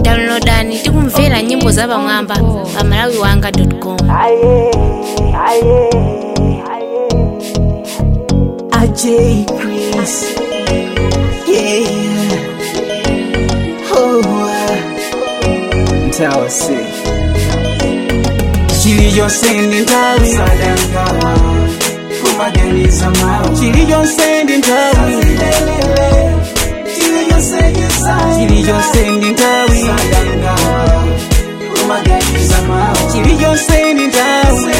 downloadani tikumvera nyimbo za pamwamba pa malawi wanga com AJ Chris. Yeah. Oh. Ntawase. Chiliyonse ntawi sadanga kumaganiza mawe Chiliyonse ntawi Chiliyonse ntawi sadanga kumaganiza mawe Chiliyonse ntawi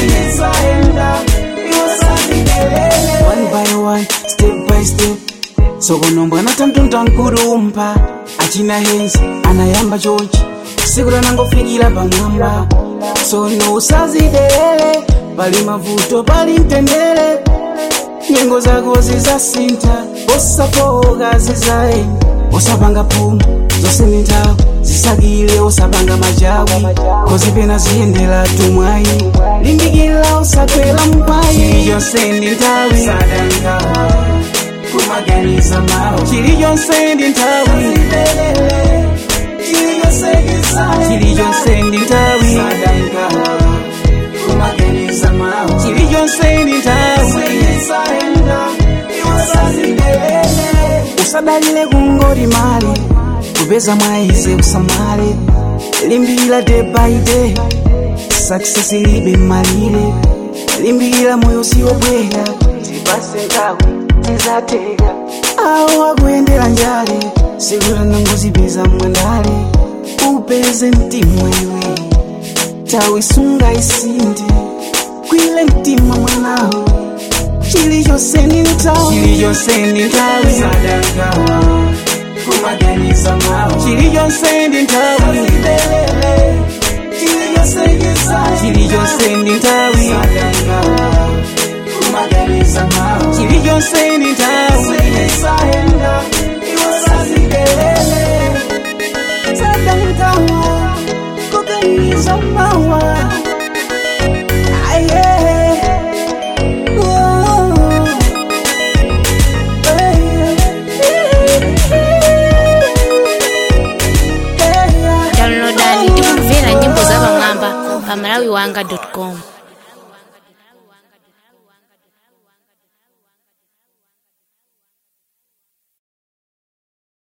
one by one step by step sokono mbwana tamtonta nkurumpa achina henzi anayamba chochi siku lanangofikira pamwamba sono usazidelele pali mavuto pali mtendere nyengo zako zizasinta osafoka zizaenda osapanga phumu zose ni nthawi zisakile osapanga machawi kozi pena ziyendera tumwayi limbikira osakwera mpayi chiliyonse ndi nthawi kumaganiza mawu chiliyonse ndi nthawi chiliyonse ndi nthawi kumaganiza mawu chiliyonse ndi nthawi usadalire kungoti mali kupeza mwayize usamale limbikira day by day success ilibe malire limbikira moyo siwobwera tipase nthawi tizateka awo akuyendera njale sikula nangozipeza mwandale upeze mtima iwe tawi sunga isinde kwile mtima mwanawo chilichonse ni nthawi chilichonse ndi nthawi kumaganiza mawu chilichonse ndi nthawi chilichonse ndi nthawi kumaganiza mawu chilichonse ndi nthawi kuganiza mawa aye downloadani tikumvera nyimbo za pamwamba pa malawi wanga com